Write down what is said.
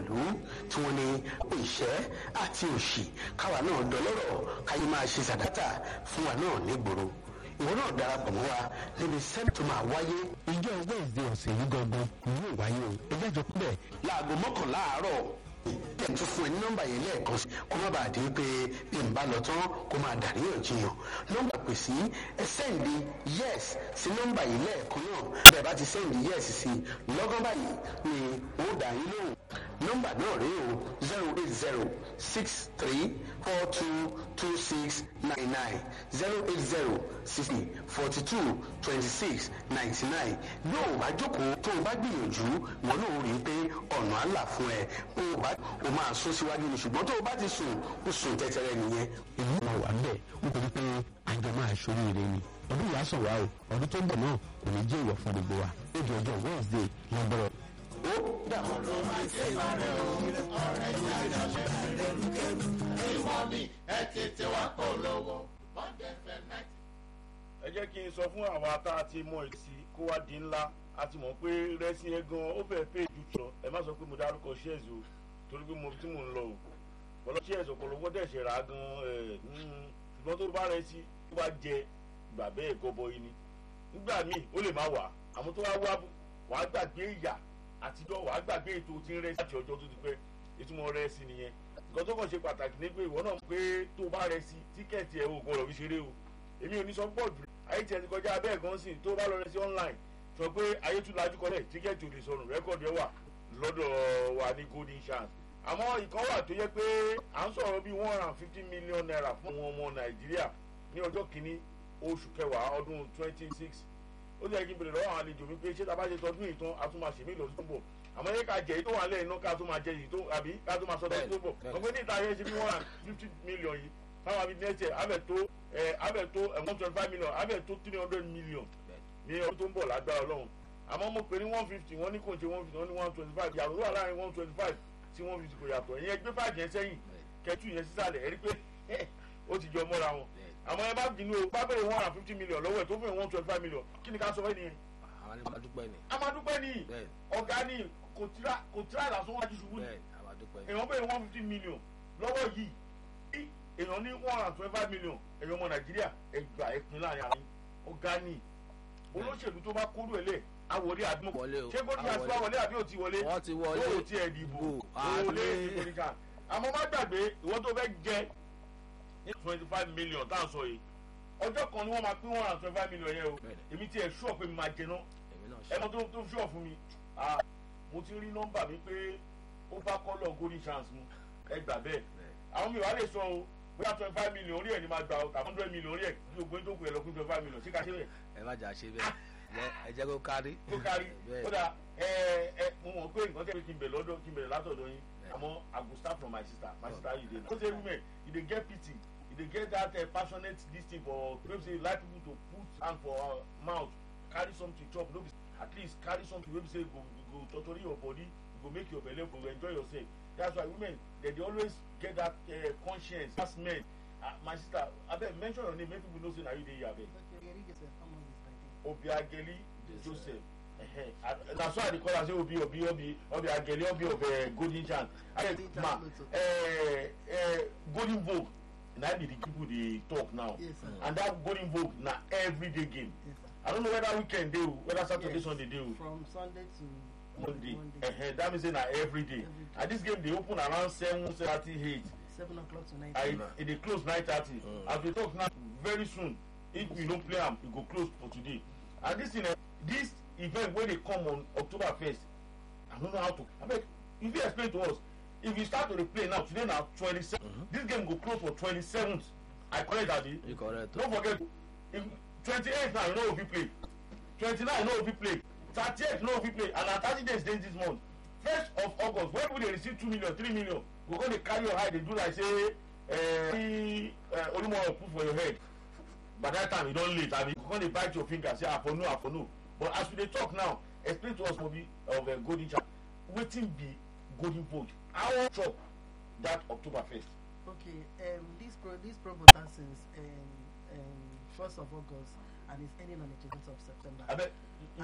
ìlú tí wọ́n ní ìṣẹ́ àti òṣì káwa náà dọlọ́rọ̀ káyé máa ṣe sàdáta fún wa náà nígboro ìwọ náà darapọ̀ mọ́ wa níbi sẹ́ni tó máa wáyé. ìjọ wednesday ọ̀sẹ̀ yìí gangan ni yóò wáyé o ẹgbẹ́ jọ pẹ́ láago mọ́kànlá àárọ̀ ẹ̀ tún fún ẹ ní nọ́mbà yẹn lẹ́ẹ̀kan sí kó má bàa di pé bí n bá lọ tán kó máa dàríyànjiyàn nọ́mbà pè sí ẹ sẹ́ǹdì yes sí nọ́mbà yìí lẹ́ẹ̀kan náà bẹ́ẹ̀ bá ti sẹ́ǹdì yes sí lọ́gán báyìí ni ó dà yín lóhùn nọ́mbà náà rí o zero eight zero six three four two two six nine nine zero eight zero sixty forty two twenty six ninety nine yóò bá jókòó tó o bá gbìyànjú wọn náà rí i pé ọ̀nà àlà fún ẹ o bá o máa sún síwájú ni ṣùgbọ́n tó o bá ti sùn o sùn tẹ́tẹ́rẹ́ nìyẹn. èmi máa wà bẹ́ẹ̀ nítorí pé àjọ máa ṣoríire ni ọdún yìí á sàn wá o ọdún tó ń bọ̀ náà kò ní jẹ́ ìwọ̀ fún gbogbo wa ó di ọjọ́ wednesday lọ́gbọ́rọ̀. ó dàbọ̀. ẹ jẹ́ kí n sọ fún àwa tá a ti mọ èsì kó wá di ńlá a ti mọ̀ pé rẹ́sí yẹn gan ó fẹ́ẹ́ pé jù lọ ẹ má sọ pé mo dárúkọ shares o torí pé mo tí mò ń lọ o bọ́lá shares ọ̀pọ̀lọpọ̀ dẹ̀ ṣe rà á gan ẹ̀ ṣùgbọ́n tó bá rẹ sí tó bá jẹ gbà bẹ́ẹ̀ gọbọ yìí ni nígbà míì ó lè má wà àmọ́ tó wá wá wàá gbàgbé ìyà àtijọ́ wàá gbàgbé ètò tí ń rẹ́ sí àti ọjọ́ tó ti pẹ́ ìtumọ̀ rẹ́ sí nìyẹn nǹkan tó kàn ṣe pàtàkì ní pé ìwọ náà pé tó bá rẹ sí tíkẹ́ẹ̀tì ẹ̀ ò gbọ́dọ̀ fi ṣeré o èmi ò ní sọ pọ̀ jù ayé tiẹ̀ ti kọjá abẹ́ gan sí tó bá lọ rẹ sí online sọ pé ayé tún lajú kọlẹ̀ tíkẹ́ẹ̀tì ò lè sọnù rẹ́kọ̀dì ẹ̀ wà lọ́dọ̀ wa ní golden chance àmọ́ ìkan wà tó yẹ pé à ń sọ̀rọ̀ bíi one hundred and fifty million naira fún àwọn ọmọ nàìjíríà ní ọjọ́ kìíní oṣù kẹwàá ọdún twenty six ó sì yẹ kí n bèrè lọ́wọ́ àwọn àlejò mi pé ṣé tá a bá ṣe tọdún yìí tán a tún máa ṣèmí lọ́dún tó ń bọ̀ àmọ́ yẹ ká jẹ èyí tó wà lẹ́yìn náà ká tó máa jẹ èyí tó àbí ká tó máa sọ tọdún tó ń bọ̀ ọ̀pẹ ní ìta yẹn ṣe bí one hundred and fifty million yìí táwọn àbí next year abẹ tó ẹ abẹ tó ẹ one twenty five million abẹ tó three hundred million ní ọdún tó ń bọ̀ lágbára ọlọ́run àmọ́ mo pè ní one fifty wọ́n ní kò ń ṣe one fifty wọ́n ní one twenty five yàtọ̀ tó wà láàrin one twenty five sí one fifty kò yàtọ̀ ẹ̀yin ẹgbẹ́ five yẹn sẹ́yìn kẹtù yẹn sísàlẹ̀ ẹ̀rí pé ó ti jọ mọ́ra wọn àmọ́ ẹ bá bínú o bá bẹ̀rẹ̀ one hundred and fifty million lọ́wọ́ ẹ̀ tó fẹ́ one twenty five million kí ni ká sọ fẹ́ nìyẹn. àwọn ni màá dúpẹ́ ni. a máa dúpẹ́ ní ọ̀gá ní kò tíra kò tíra ìlàsán wájú ṣubú ni bẹ́ẹ̀ àwọn dúpẹ́ ni. èèyàn bẹ̀rẹ̀ one fifty million lọ́wọ́ yìí bí èèyàn ní one hundred and twenty five million èèyàn ọmọ nàìjíríà ẹgbà ẹ̀pin láàrin àwọn ọ̀gá ní olóṣèlú tó bá kóró ẹ̀ lẹ̀ àwọlé àdúgbò Wọlé o, ṣé gómìnà àti àwọlé. wọlé àbí ò ti wọlé wọ́n ti wọlé yóò ti ẹ̀ dìbò Bò, wọlé àlè. ìgbòríkà àmọ́ má gbàgbé ìwọ́n tó fẹ́ jẹ ní twenty five million tá à ń sọ yìí ọjọ́ kan ni wọ́n máa pín one hundred and twenty five million yẹn o Bẹ́ẹ̀ni. èmi tí ẹ̀ ṣúọ̀ pé mi máa jẹ náà èmi náà ẹ ṣe. mọ tó tó ṣúọ̀ fún mi ah, mo ti rí nọ́mbà mi pé ó bá kọ́lọ̀ golden chance mu ẹ gbà bẹ́ẹ̀ àwọn mi wàá lè sọ o bóyá twenty five million orí ẹ̀ ni máa gbà o tàbí hundred million orí ẹ̀ kí gbogbo yín tó kù ẹ̀ lọ pín twenty five million ṣé ká ṣe bẹ́ẹ̀ ẹ má jà ṣe bẹ́ẹ̀ Ẹ- ẹ jẹ́ kó kárí. tó kárí Bẹ́ẹ̀. ó dà ẹ ẹ mo mọ̀ pé nǹkan tẹ́ kí n bẹ̀ lọ́dọ̀ kí n bẹ̀rẹ̀ látọ̀dọ̀ yín àmọ́ I go start from my sister my sister you dey know. those women you dey get pity you dey get that uh, passionate lis ten for wey say like people to put hand for uh, mouth carry something chop no be at least carry something wey be say go go totori your body go make your belle go enjoy yourself that's why women dey dey always get that uh, conscience pass men uh, my sister abeg mention your name make people know say na you dey here abeg. obiageli joseph ẹhẹ na so i dey call am say obi obi obi obiageli obi of uh, golden chance abeg ma uh, uh, golden vogue na be the people dey talk now Yes, sir. and that golden vogue na everyday game Yes, sir. i don't know whether weekend dey o whether saturday Yes. sunday dey o From Sunday to monday Monday. uh-huh. that mean say na everyday Every day. and this game dey open around seven thirty eight Seven o'clock to nine. and e dey close nine thirty Mm. as we talk now very soon if we no play am e go close for today and this thing eh this event wey dey come on october first i no know how to abeg you fit explain to us if you start to dey play now today na twenty-seven this game go close for twenty-seventh i correct abi you correct o. no forget if twenty-eight now you no go fit play twenty-nine you no go fit play thirty-eight you no go fit play and na thirty days dey this month first of august when people dey receive two million three million go go dey carry your eye dey do like say uh, olumoro put for your head by that time e don late abi you go come dey bite your finger say i for know i for know but as we dey talk now explain to us mobi of uh, golden chance wetin be golden vote how chop that october first. Okay, um, this pro this promo starts since um, um, first of August and it's ending on the 20th of September. abeg